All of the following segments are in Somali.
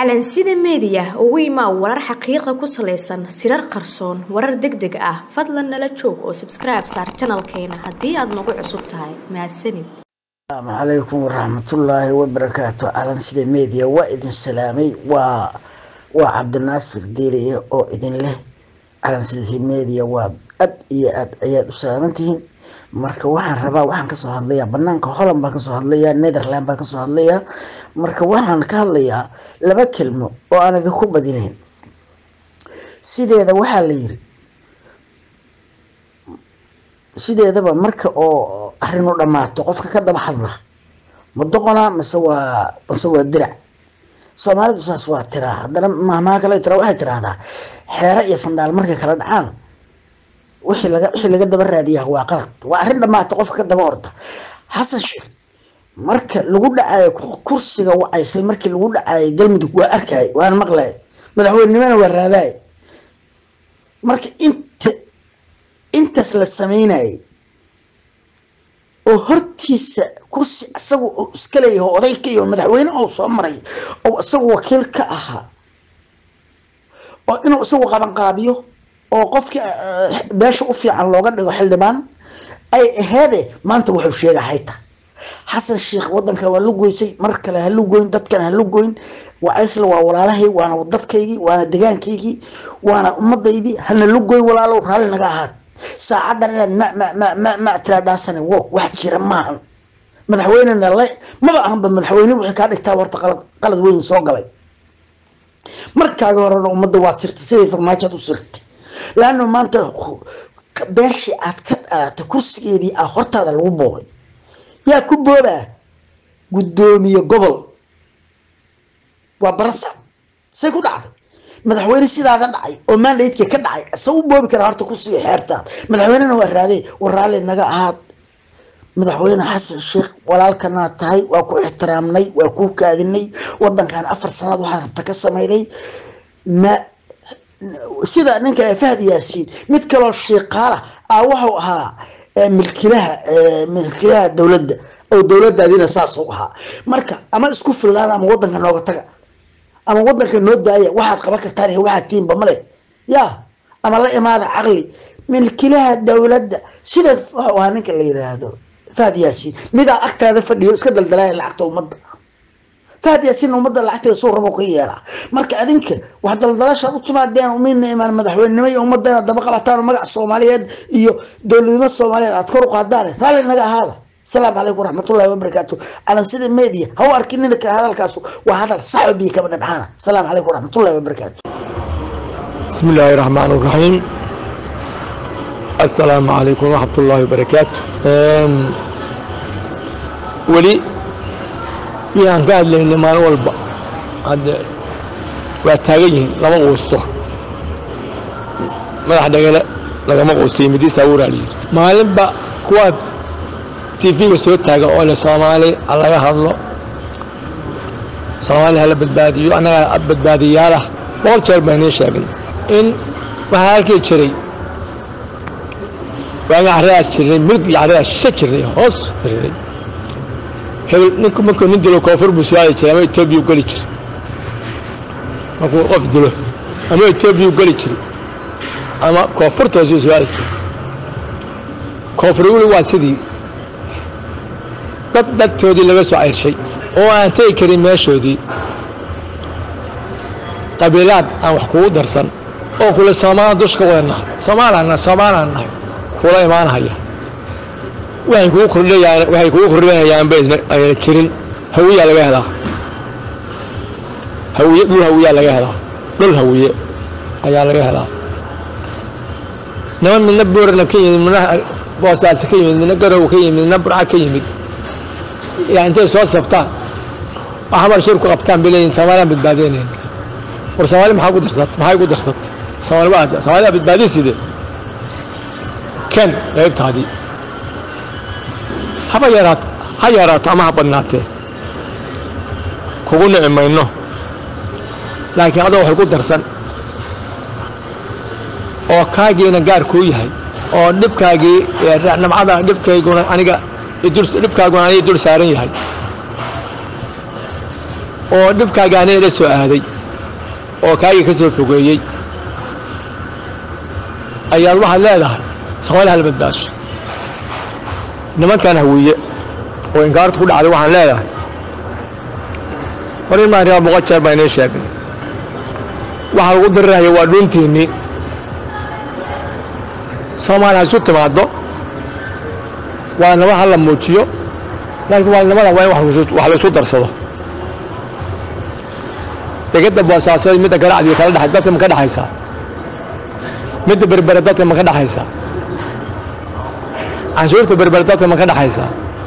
calansida meediya ugu imaa warar xaqiiqa ku salaysan sirar qarsoon warar deg deg ah fadlan nala joog oo sabskribe saar janalkeena haddii aad nagu cusub tahay mahadsanid asalaamu calaykum waraxmatullaahi wabarakaatu calansida media waa idin salaamay waa waa cabdinaasir diiriye oo idin leh calansida media waa ad iyo aad ayaad u salaamantihiin marka waxaan rabaa waxaan kasoo hadlayaa banaanka holland baan kasoo hadlayaa netherland baan kasoo hadlayaa marka waxaan ka hadlayaa laba kelmo oo aan idinku badinayn sideeda waxaa la yiri sideedaba marka oo arinu dhammaato qofka ka daba hadla ma doqona mase waa mase waa dirac soomaalidu saas waa tiraa haddana mahmaha kale tira waxay tiraahdaa xeero iyo fandhaal markay kala dhacaan wixii laga wixii laga daba raadiyaa waa qalad waa arrin dhammaata qofka ka daba horta xasan sheekh marka lagu dhacayo kursiga wacaysay markii lagu dhacayo galmudug waa arkay waana maqlay madaxweynenimana waa raadaay marka inta intaas la sameynayay oo hortiisa kursi isaga oo iska leeyahay oday ka iyo madaxweyne oo soo maray oo isagu wakiil ka ahaa oo inuu isagu qabanqaabiyo oo qofkii beesha u fiican looga dhigo xildhibaan ay aheede maanta wuxuu sheega hayta xasan sheekh wadanka waa la goysay mar kale ha la goyn dadkan ha la goyn waa isla waa walaalahay waana dadkaygii waana degaankaygii waana ummadaydii hana la goyn walaalow raalli naga ahaad saacadan inaad ma ma ma ma ma tiraadhaasane wo wax jira maahan madaxweynena la maba ahanba madaxweyne wixii kaa dhigtaa horta qalad qalad weyn soo galay markaaga horena ummadda waad sirtay siday farmaajoad u sirtay laanna maanta beeshii aad ka dhalatay kursigeedii ah hortaada lagu boobay yaa ku boobaa guddoomiye gobol waa baransan say ku dhacday madaxweyne sidaada dhacay oo mandaydka ka dhacay isa u boobi karaa horta kursiga xeertaada madaxweynena waa raadey war raalli naga ahaad madaxweyne xasan sheekh walaalkanaa tahay waa ku ixtiraamnay waa ku kaadinay wadankan afar sanaad waxaa rabta ka samayday ma sida ninka fahad yaasiin mid kaloo shiiqaala ah wuxuu ahaa milkilaha milkilaha dowladda oo dowladaadina saasuu ahaa marka ama isku fillaada ama wadanka nooga taga ama wadanka noo daaya waxaad qaban kartaan iyo waxaad tiinba male ya ama la imaada caqli milkilaha dowladda sida wuxuu ahaa ninka la yiraahdo fahad yaasiin midaa agtaada fadhiyo iska daldalaya lacagta ummadda fahad yaasiin ummadda lacagteeda suu rabo ka yeelaa marka adinka wax daldalashaad u timaadeen midna imaan madaxweynenimo iyo ummadda inaad daba qabataan oo magaca soomaaliyeed iyo dowladnimo soomaaliyeed aad kor u qaadaan raalli naga ahaada asalaamu calaykum waraxmatullahi wabarakaatu calansida media ha u arkinina ka hadalkaasu waa hadal saxo biyo kaba dhabcaana asalaamu calaykum waraxmatullahi wabarakaatu بسم الله الرحمن الرحيم السلام عليكم ورحمة الله وبركاته أم، ولي yaan ka hadlaynay maalin walba hadde waa taagan yihiin lama quusto madax dhagale lagama quusto midiisa awuraa la yidhi maalinba kuwaad tv-ga soo taaga oo le soomaali ha laga hadlo soomaali hala badbaadiyo annaga badbaadiyaalah boqol jeer baan nii sheegnay in waxaa halkii jiray waaga carradaas jirnay midig iyo carradaas shishe jirnay hoos jirnay hebel ninku markuu nin dilo koonfur buu su-aali jiray ama etoobiya u geli jiray markuu qof dilo ama etoobiya u geli jiray ama koonfurtaasuu su-aali jiray koonfur weli waa sidii dad dadtoodii laga soo ceyrshay oo aan tegi karin meeshoodii qabiilaad aan wax kugu darsan oo kule soomaalian dush ka wada nahay soomaalaan soomaalaan nahay kula imaanahaya waxay kugu kordhayaan waxay kugu kordhinayaan ba ayna jirin hawiyaa laga helaa hawiye dhul hawiyaa laga helaa dhul hawiye ayaa laga helaa niman midna boorna ka yimid midna boosaasa ka yimid midna garow ka yimid midna burca ka yimid yaa intay soo saftaan waxa mar shir ku qabtaan bay leeyihin soomaaliyaan badbaadinayn war soomaali maxaa ku darsat maxay ku darsat soomaali waa soomaaliyaa badbaadiside ken qaybtaadii haba yaraato ha yaraato ama ha badnaatee kugu nici mayno laakiin adoo waxay ku darsan oo kaagiina gaar kuu yahay oo dhibkaagii namcada dhibkayguna aniga dhibkaaguna aniga dul saaran yahay oo dhibkaaga aniga ila soo aaday oo kaagii ka soo fogeeyey ayaad waxaad leedahay soomaali hala badbaasho nimankan hawiye oo inkaartu ku dhacday waxaan leedahay war in maariyaa boqol jeer baa inii sheegay waxaa lagu diriraya waa dhuuntiinnii soomaali ha isu timaaddo waa nabad ha la muujiyo laakiin waalnimada waa in wax la isu darsado degedda boosaasood midda ganacdiga kala dheay dadka ma ka dhexaysaa midda berbere dadka ma ka dhexaysaa canshuurta berbere dadka ma ka dhexaysaa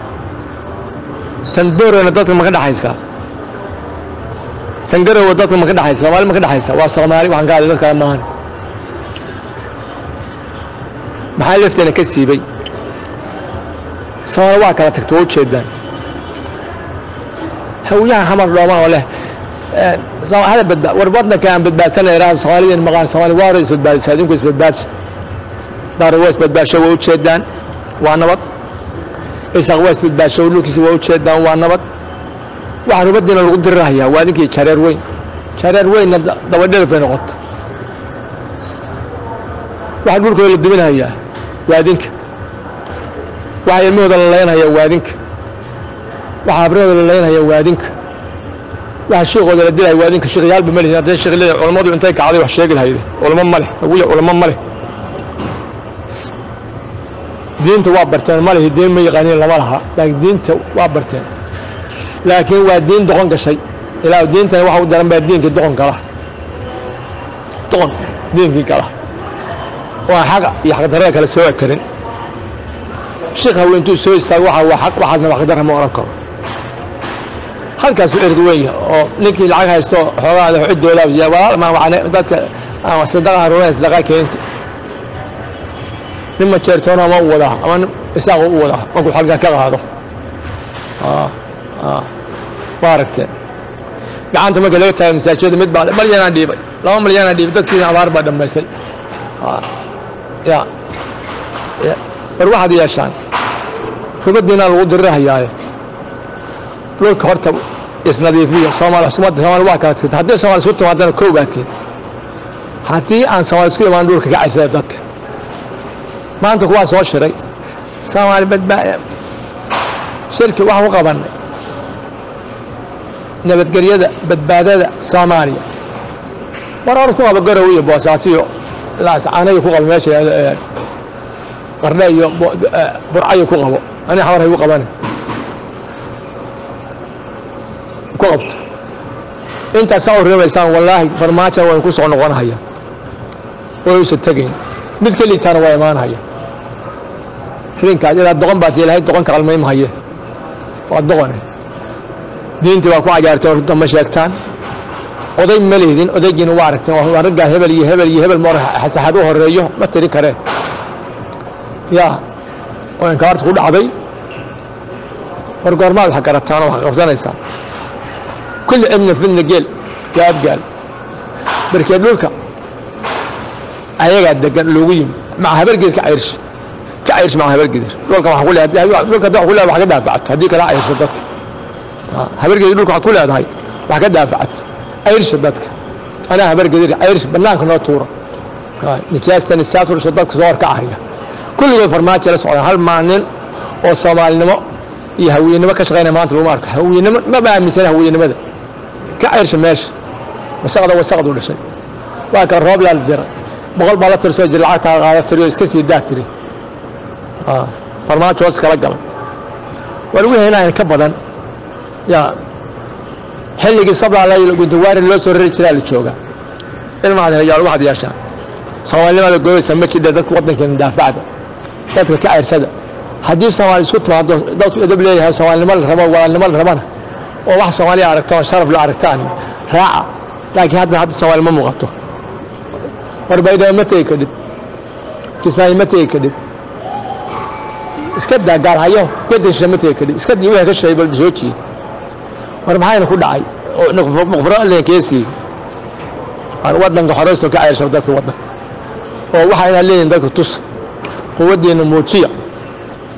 tan boorana dadka ma ka dhexaysaa tan garowa dadka ma ka dhexaysa soomaali ma ka dhexaysaa waa soomaali waxaan ka hadlay dad kale maahan maxaa lafteena ka siibay soomaali waa kala tagto waa u jeedaan hawiyaha xamar dhooman oo leh hala badba war waddanka aan badbaadsana iraahdo soomaalideen maqaan soomaali waa hore isbadbaadisa adinku isbadbaadsa daaro waa isbadbaasho waa u jeedaan waa nabad isaq waa isbadbaasho dhulkiisa waa u jeedaan waa nabad waxaa rubadiina lagu dirirahayaa waa idinkii jareer weyn jareer weynna dabadhelif bay noqoto waxaa dhulkooda la duminahayaa waa idinka waxaa ilmahooda la laynhayaa waa idinka waxaa habrahooda la laynhayaa waa idinka waxa shiikooda la dilaya waa idinka shiikhayaalba ma lihin haddii shiikh leeyahay culammadu intay kacday wax sheegi lahayde culamo ma leh hawiya culamo ma leh diinta waa barteen ma lihi diin ma yaqaaniin lama laha laakiin diinta waa barteen laakiin waa diin doqon gashay ilaa diintani waxa u daran baa diinkii doqon gala doqon diinkii gala waa xaqa iyo xaqdarrada kale soo karin shiikh hawe intuu soo istaago waxa waa xaq waxaasna waa xaqdarra ma oran karo halkaasuu erg weyn yahay oo ninkii lacag haysto xoogaada ciddooda walaal ma wacne dadka ama sadaqa haruunaya sadaqa keenta nin majeertoona ama u wadaa ama nin isaaqu u wadaa markuu xalkan ka qaado waa aragteen gacanta marka laga taagay masaajida mid baa malyanaa dhiibay laba malyanaa dhiibay dadkiina abaar baa dhammaysay ya war waxaad yeeshaan rubadiina lagu dirirahayaaye dhulka horta isnadiifiya soomaali xukuumadda soomaali waa kala tirta haddii soomaali isku timaadana koo baatiin haddii aan soomaali isku imaan dhulka ka caysada dadka maanta kuwaa soo shiray soomaali badbaa shirki waxaan u qabannay nabadgelyada badbaadada soomaaliya war hor ku qabo garow iyo boosaasiyo laascaanayo ku qabo meesha qardhe iyo burcayo ku qabo ani xawar hay u qabani ku qabto intaas saa u rimaysaan wallaahi farmaajan waan ku soo noqonahaya way usa tegayn mid ka liitaana waa imaanhaya rinkaas ilaa doqon baad ilahay doqonka qalmaymhaye waa doqone diintii waa ku cajaarteen runta ma sheegtaan oday ma lehdin odaygiina waa aragteen waa raggaa hebel iyo hebel iyo hebel mar saxad u horeeyo ma tiri kareen yaa oo inkaarta ku dhacday war goormaad wax garataan oo wax qabsanaysaan kulli cibna fidna geel gaabgaal barkeed dhulka ayagaa degan loogu yimi maca habargeed ka cayrshi ka cayrshi maca habargedir dhulka waxaa ku leedahay dhulka hadda wax ku leedahay wax ka daafacato haddii kala cayrso dadka habargedir dhulka waxaad ku leedahay wax ka daafacato cayrsha dadka anaa habargedir cayrshi bannaanka noo tuura nijaasta nijaas ursha dadka soo horkacahaya kulligood farmaajo la socdaan hal maalin oo soomaalinimo iyo hawiyenimo ka shaqaynaya maanta laguma arko hawiyenimo maba aaminsana hawiyenimada ka cayrsha meesha wasaqda wasaqdu dhashay waa kan roob laa la diray boqol baa la tirsoo jira lacagtaa qaada tiriyo iska sii daa tiri farmaajo hoos kala galay war wixii inaan ka badan yaa xilligii sablaa la guntawaari loo soo rari jiraa la joogaa ilmaad yaal waxaad yeeshaan soomaalinimada goobaysa ma jidha dadka waddankeena daafacda dadka ka cayrsada haddii soomaali isku timaado dadku edab leeyahay soomaalinimo la rabo walaalnimo la rabana oo wax soomaaliya aragtaan sharaf la aragtaan raaca laakiin hadda hadda soomaali ma muuqato war baydhabo ma tegi kadhib kismaayo ma tegi kadhib iska daa gaarhayo gadansha ma tegi kadhib iska dii wixii ka sheegay bal soo jiye war maxayna ku dhacay oo muqfiro leenkeesii waddanka xoreysto ka cayrsho dadka waddanka oo waxa inaad leeyihin dadka tusa quwaddiinna muujiya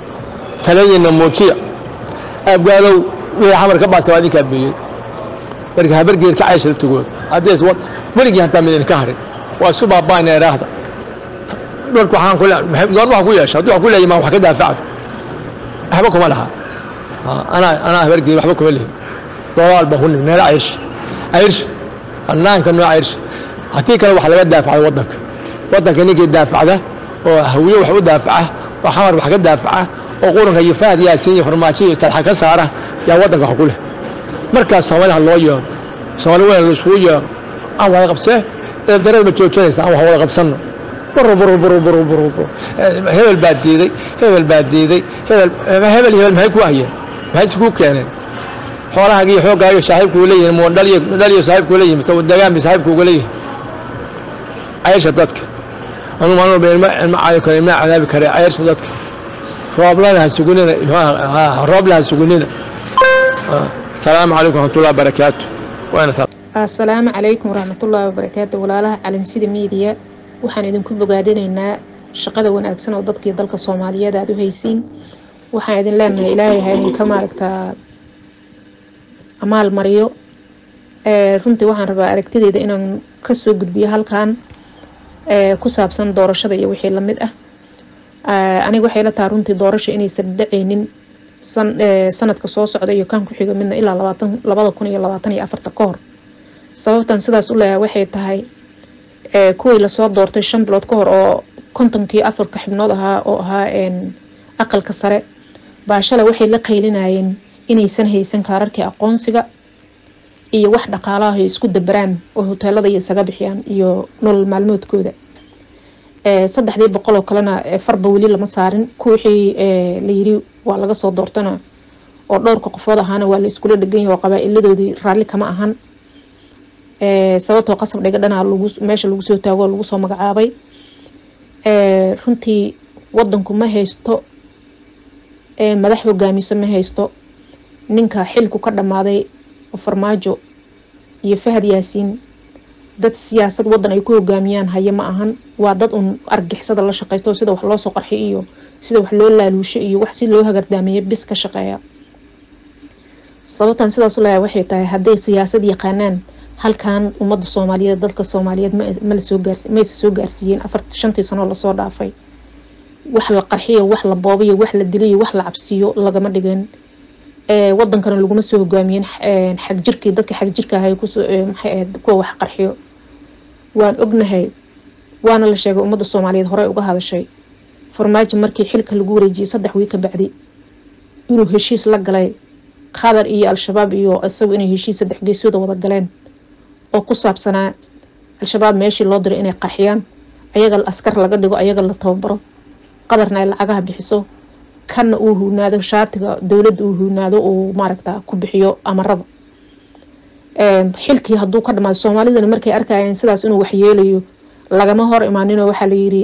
taladiinna muujiya abgaadow wixii xamar ka baasa waa idinkaa beeyey marka habargeer ka caysha laftigooda haddees weligii hataa midin ka harin waa isu baaba'ina eraahda dharku waxaan ku leeyahay goor waxaan ku yeesha hadduu wax ku leeyahay maa wax ka daafacdo waxba kuma laha anaa anaa habargeer waxba kuma lehin dolaal baan ku nig neela caysh caysh banaanka noo caysh haddii kale wax laga daafacdo waddanka waddanka ninkii daafacda oo hawiye wax u daafaca oo xamar wax ka daafaca oo quranka iyo fahad yaasiin iyo farmaajo iyo talxa ka saara yaa waddanka wax ku leh markaas soomaaliha loo yeero soomaali weyn laisugu yeero aan wada qabsee eebdarada ma joojinaysa aan wax wada qabsanno buru buru buru buru buru buru hebel baa diiday hebel baa diiday hebel hebel hebel maxay ku hayeen maxay si kuu keeneen xoolahaaga iyo xooggaaga saaxiibkuu leeyihin mu dhaliyo dhaliyo saaxiibkuu leeyihin mise dagaan bi saaxiibkuuga leeyihin cayrsha dadka anuu maalin walba ilma ilma caayo kare ilma cadaabi kare cayrsha dadka rooblana ha sugunina roobla ha sugunina asalaamu calaykum waraxmatullahi wabarakaatu waana assalaamu calaykum waraxmatullaahi wabarakaatu walaalaha calinsida miidiya waxaan idinku bogaadinaynaa shaqada wanaagsan oo dadkii dalka soomaaliyeed aada u haysiin waxaan idin leenahay ilaahay ha idinka maaragtaa amaal mariyo runtii waxaan rabaa aragtideyda inaan kasoo gudbiyo halkan ku saabsan doorashada iyo wixii lamid ah aniga waxay la taha runtii doorasho inaysan dhaceynin sanadka soo socda iyo kan ku xiga midna ilaa labaatan labada kun iyo labaatan iyo afarta ka hor sababtan sidaas u leeyahay waxay tahay kuwii lasoo doortay shan bilood ka hor oo kontonkii afarka xibnood ahaa oo ahaa aqalka sare baashale waxay la qaylinayeen inaysan haysan kaararkii aqoonsiga iyo wax dhaqaalaha ay isku dabaraan oo hoteelada iyo isaga bixiyaan iyo nolol maalmoodkooda saddexdii boqol oo kalena farba weli lama saarin kuwixii layiri waa laga soo doortana oo dhowrka qofood ahaana waa la iskula dhegan yahay oo qabaa-iladoodii raalli kama ahan sababtoo qasab dhiga dhanaa meesha lagu soo taago oo lagu soo magacaabay runtii wadanku ma haysto madax hogaamiso ma haysto ninka xilku ka dhammaaday farmaajo iyo fahad yaasiin dad siyaasad wadan ay ku hogaamiyaan haya ma ahan waa dad un argixisada la shaqeysto sida wax loosoo qarxiy iyo sida wax loo laaluusho iyo wax si loo hagardaamiyo bis ka shaqeeya sababtan sidaas u leeyahay waxay tahay hadday siyaasad yaqaanaan halkan ummadda soomaaliyeed dadka soomaaliyeed malasoo gaars mayse soo gaarsiiyeen afar shantii sanoo lasoo dhaafay wax la qarxiyo wax la boobayo wax la diliyo wax la cabsiyo lagama dhigin wadankana laguma soo hogaamiyen xagjirkii dadka xagjirka ahay maxay ahayd kuwa wax qarxiyo waan ognahay waana la sheegay ummadda soomaaliyeed horey uga hadashay farmaajo markii xilka lagu wareejiyey saddex wii ka bacdi inuu heshiis la galay qatar iyo al-shabaab iyo isagu inay heshiis saddex geesooda wada galeen oo ku saabsanaa al-shabaab meeshii loo diray inay qarxiyaan ayaga askar laga dhigo ayaga la tababaro qadarna ay lacagaha bixiso kana uu huunaado shaatiga dowladda uu huunaado uu maaragta ku bixiyo amarada xilkii hadduu ka dhamaado soomaalidana markay arkayeen sidaas inuu waxyeelayo lagama hor imaaninoo waxaa layiri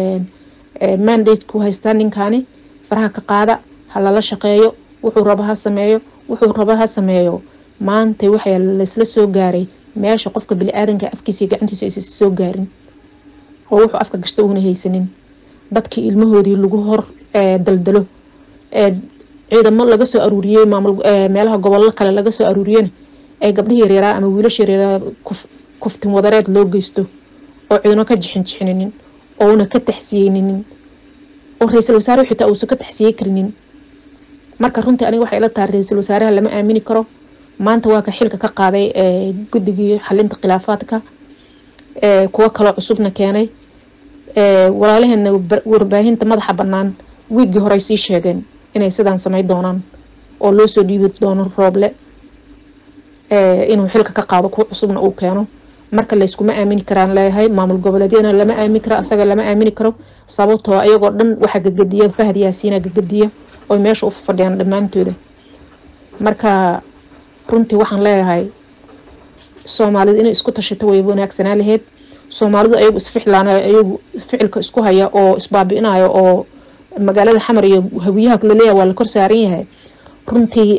mandate ku haystaa ninkaani faraha ka qaada ha lala shaqeeyo wuxuu rabo ha sameeyo wuxuu rabo ha sameeyo maanta waxaa laysla soo gaaray meesha qofka bili-aadanka afkiisa iyo gacantiisa aysa soo gaarin oo wuxuu afka gashta uuna haysanin dadkii ilmahoodii lagu hor daldalo ciidamo laga soo aruuriyey maamul meelaha gobollo kale laga soo aruuriyena ee gabdhihii yaryaaraa ama wiilasha yaryaaraa kuftin wadareed loo geysto oo ciidano ka jixin jixininin ouna ka taxsiyeyninin oo ra-iisul wasaare xitaa uusan ka taxsiyey karinin marka runtii aniga waxay ila tahay ra-iisul wasaaraha lama aamini karo maanta waa ka xilka ka qaaday guddigii xalinta khilaafaadka kuwo kaloo cusubna keenay walaalaheena warbaahinta madaxa banaan wiiggii horey sii sheegeen inay sidaan samey doonaan oo loo soo dhiibi doono rooble inuu xilka ka qaado kuwa cusubna uu keeno marka layskuma aamini karaan leeyahay maamul goboleedyana lama aamini karo asaga lama aamini karo sababtoo ayagoo dhan waxaa gagadiya fahad yaasiina gagadiya oy meesha u fadhiyaan dhammaantooda marka runtii waxaan leeyahay soomaalidu inay isku tashato way wanaagsanaa laheyd soomaalidu ayagu isficlaan ayagu ficilka isku haya oo isbaabi'inayo oo magaalada xamar iyo hawiyaha laleeyahay waa la kor saaran yahay runtii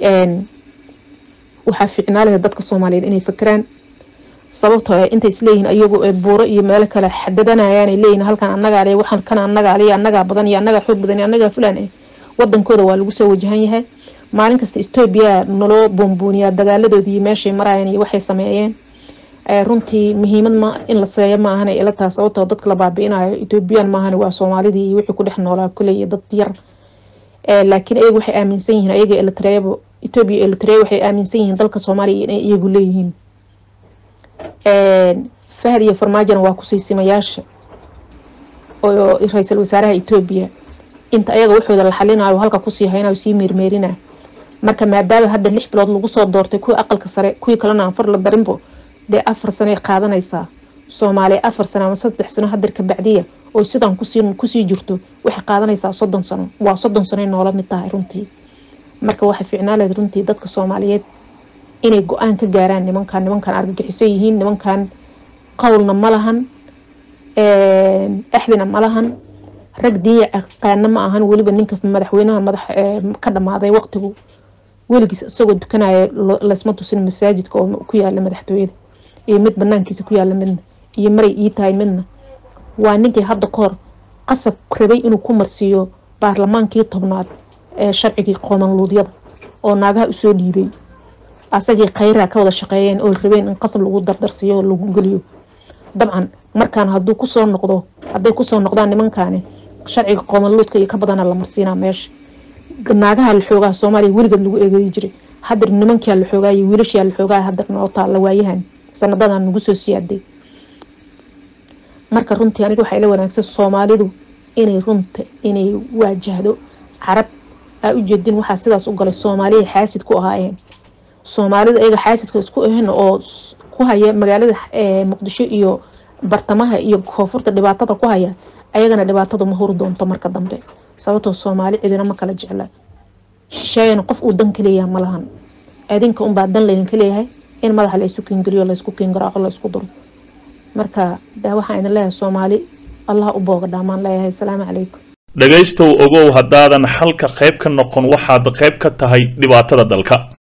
waxaa fiicnaa laheyd dadka soomaaliyeed inay fakeraan sababtoo intay isleeyihiin ayagu buuro iyo meelo kale xadadanayaanay leeyihin halkan annagaa le waxaan kan annagaa le annagaa badan iyo annagaa xoog badan iyo annagaa fulaan eh wadankooda waa lagu soo wajahan yahay maalin kasta etoobiya naloo buunbuuniyaa dagaaladoodii meeshay marayeen iyo waxay sameeyeen runtii muhiimad ma in la seeyo ma ahana ila taas sababtoo dadka la baabi'inayo ethoobiyan maahana waa soomaalidii iyo wixii ku dhex noolaa kuley dad yar laakiin ayagu waxay aaminsan yihiin ayaga elitreebo etoobiya elitrea waxay aaminsan yihiin dalka soomaaliya inay iyagu leeyihiin fahad iyo farmaajona waa kusiisimayaasha oo ra-iisul wasaaraha etoobiya inta ayaga waxooda la xalinayo halka kusii haynayo sii meermeerina marka maadaama hadda lix bilood lagu soo doortay kuwii aqalka sare kuwii kalena aan far la darinbo dee afar sanoay qaadanaysaa soomaaliya afar sano ama saddex sano hadir ka bacdiya oo sidan kusii jirto waxay qaadanaysaa soddon sano waa soddon sanoy noola mid tahay runtii marka waxay ficnaaleed runtii dadka soomaaliyeed inay go-aan ka gaaraan nimankan nimankan argagixiso yihiin nimankan qowlna ma lahan axdina ma lahan rag diiya aqaana ma ahan weliba ninka madaxweynaha madax ka dhamaaday waqtigu weligiis isagoo dukanaya laysma tusin masaajidka oo ku yaala madaxtooyada iyo mid banaankiisa ku yaala midna iyo maray ii tahay midna waa ninkii hadda kahor qasab rabay inuu ku marsiiyo baarlamaankii tobnaad ee sharcigii qoomanluudyada oo naagaha usoo dhiibay asagii khayraa ka wada shaqeeyeen oo rabeen in qasab lagu dardarsiiyo oo lagu geliyo dabcan markaan haduu kusoo noqdo hadday kusoo noqdaan nimankaani sharciga qoomanluudka iyo ka badana la marsiinaa meesha naagaha la xoogaha soomaaliya weligeed lagu eegay jiray hadir nimankia la xoogaay wiilashaa la xoogaay hadir noo taalla waayahan sanadadan nagu soo siyaaday marka runtii aniga waxaa ila wanaagsan soomaalidu inay runta inay waajahdo carab aa ujeedin waxaa sidaas u galay soomaaliya xaasid ku ahaayeen soomaalida ayaga xaasidka isku ahan oo ku haya magaalada muqdisho iyo bartamaha iyo koonfurta dhibaatada ku haya ayagana dhibaatadu ma huri doonto marka dambe sababtoo soomaali cidina ma kala jecla shisheeyana qof uu dan kaleeyaha ma lahan adinka unbaa dan laydinka leeyahay in madaxa laysu kiingeliyo laysku kiingaraaco laysku duro marka de waxaan idin leeyahay soomaali allah u booga dhaamaan leeyahay asalaamu calaykum dhegaystow ogow haddaadan xalka qayb ka noqon waxaad qayb ka tahay dhibaatada dalka